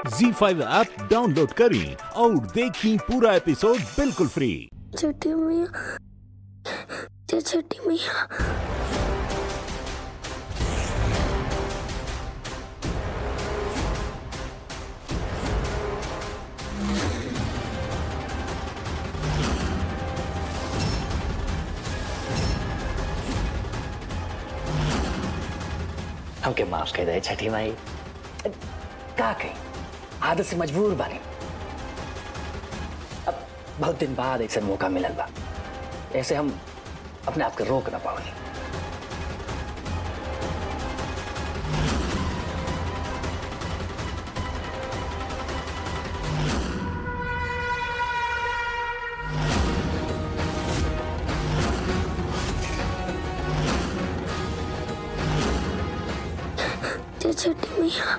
जी five app download करें और देखें पूरा एपिसोड बिल्कुल फ्री छठी मैया जय छठी मैया हमके माफ कर दे छठी माई का कही आदत से मजबूर बानी अब बहुत दिन बाद एक मौका मिलल बा ऐसे हम अपने आप के रोक ना पाओगे जय छठी मैया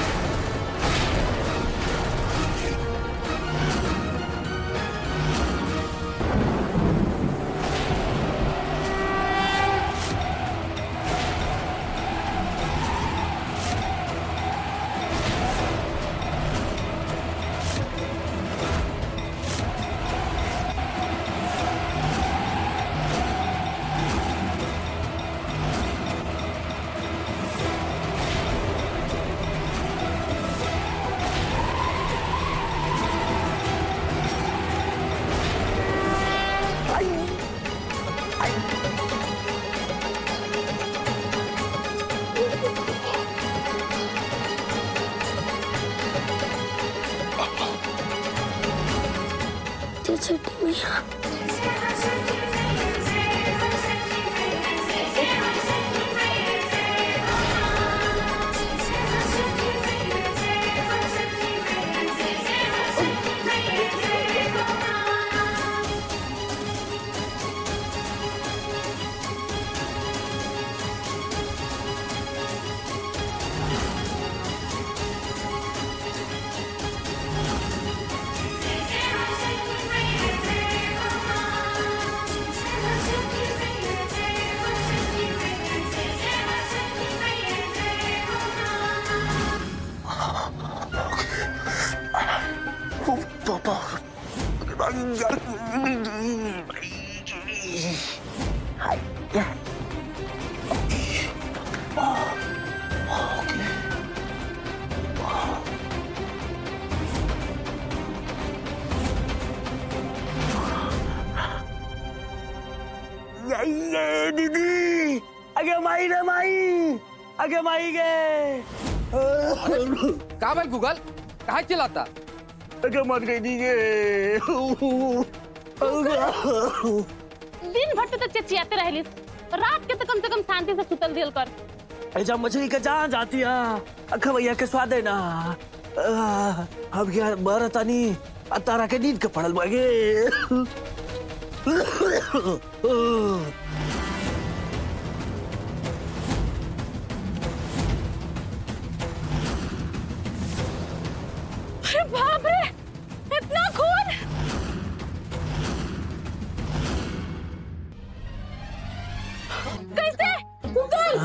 जय छठी मैया ये दीदी आगे माई रे माई आगे माई गे का भाई गूगल कहा चिल्लाता आगे मर गई दी गे दिन भर तक चिचियाते रहलिस रात के तो कम से कम शांति से सुतल दिल कर ऐसा मछली का जान जाती है अखा भैया के स्वाद है ना आह, अब यार मर तानी तारा के नींद के पड़ल बागे अरे बाप रे इतना खून कैसे गूगल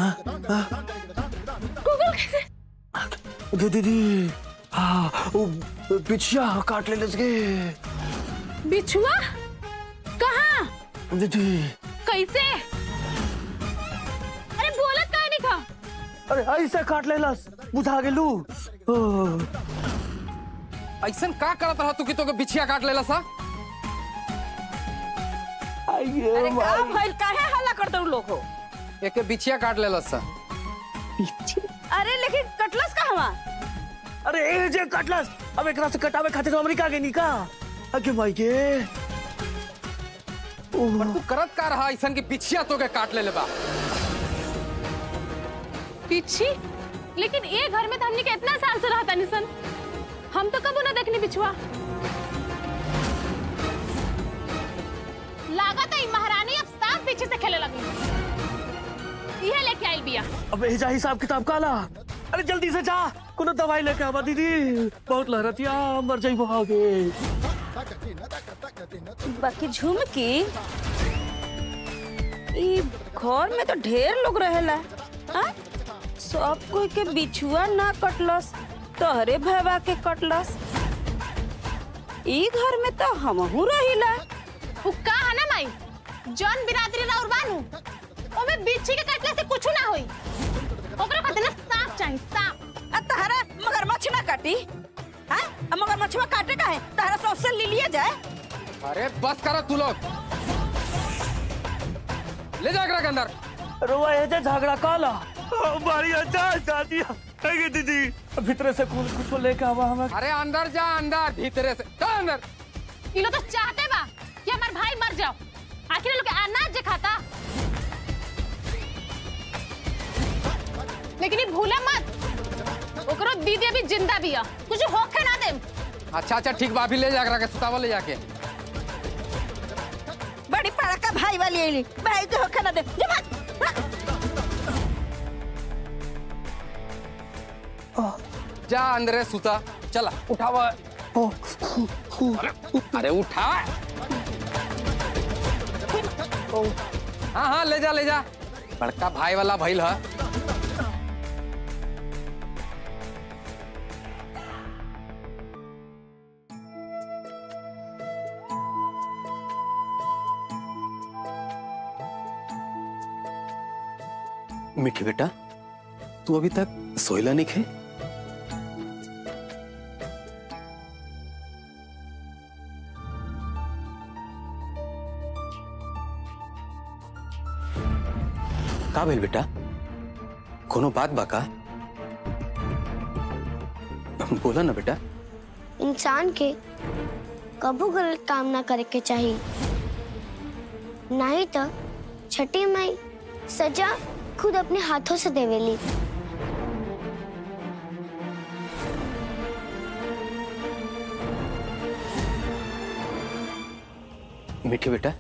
गूगल कैसे गे दीदी हाँ वो पिछिया काट ले लसगे बिछुआ कहाँ दीदी कैसे अरे बोलत काहे नहीं खा अरे ऐसे काट ले लस बुझा गेलू ऐसन का करत रहा तू कि तोके बिछिया काट लेला सा आइए अरे का माई भइल काहे हल्ला करते हो लोग हो एके बिछिया काट लेला सा अरे लेकिन कटलस का हवा अरे ए जे कटलस अब एकरा से कटावे खातिर अमेरिका के निका आगे माई के पर तू करत का रहा ऐसन कि बिछिया तोके काट ले बा पीछी लेकिन ये घर में तो हमने के इतना साल से रहा था निसन हम तो कबो ना देखनी बिछुआ लागत है महारानी अब साफ पीछे से खेले लगी यह लेके आई बिया अब एजा हिसाब किताब काला अरे जल्दी से जा कोनो दवाई लेके आवा दीदी बहुत लहरतिया मर जाई आगे बाकी झुमकी ई घर में तो ढेर लोग रहेला हाँ? सब कोई के बिछुआ ना कटलस तोहरे भैया के कटलस ई घर में तो हमहू रहिला वो का है ना माई जौन बिरादरी राउर बानू ओमे बिच्छी के काटले से कुछ ना होई ओकरा खातिर ना सांप चाहिए सांप आ तहरा मगरमच्छ ना काटी हाँ आ मगरमच्छवा काटे का है तहरा सौसे ले लिया जाए अरे बस करो तू लोग ले जा एकरा के अंदर रुआ ये जे झगड़ा काला हमारी अच्छा शादी है दीदी भीतर से कुछ कुछ लेके आवा हमें अरे अंदर जा अंदर भीतरे से चल अंदर ये लोग तो चाहते बा कि हमार भाई मर जाओ आखिर ये लोग के अनाज जे खाता लेकिन ये भूले मत ओकरो दीदी अभी जिंदा भी है कुछ होखे ना दे अच्छा अच्छा ठीक बा अभी ले जा एकरा के सुतावा ले जाके बड़ी पड़का भाई वाली आईली भाई के होखे ना दे जा भाग, भाग। जा अंदर सुता चला उठावा अरे, अरे उठा हाँ हाँ ले जा ले जा बड़का भाई वाला भइल है मिठी बेटा तू अभी तक सोयला नहीं खे का भेल बेटा कोनो बात बा का बोला ना बेटा इंसान के कबू गलत काम ना करे के चाहिए नहीं तो छठी माई सजा खुद अपने हाथों से देवेली मिठी बेटा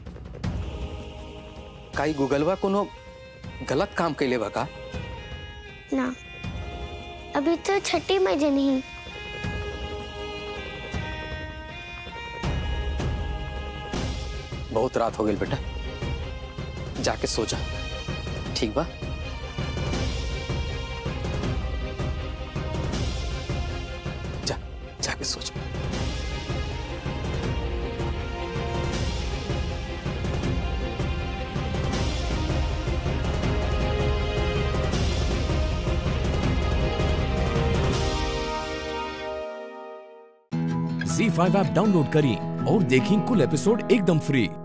काई गूगलवा कोनो गलत काम कैले बा का ना अभी तो छठी माई जे नहीं बहुत रात हो गई बेटा जाके सो जा ठीक बा जा जाके सो जा झी फाइव ऐप डाउनलोड करें और देखें कुल एपिसोड एकदम फ्री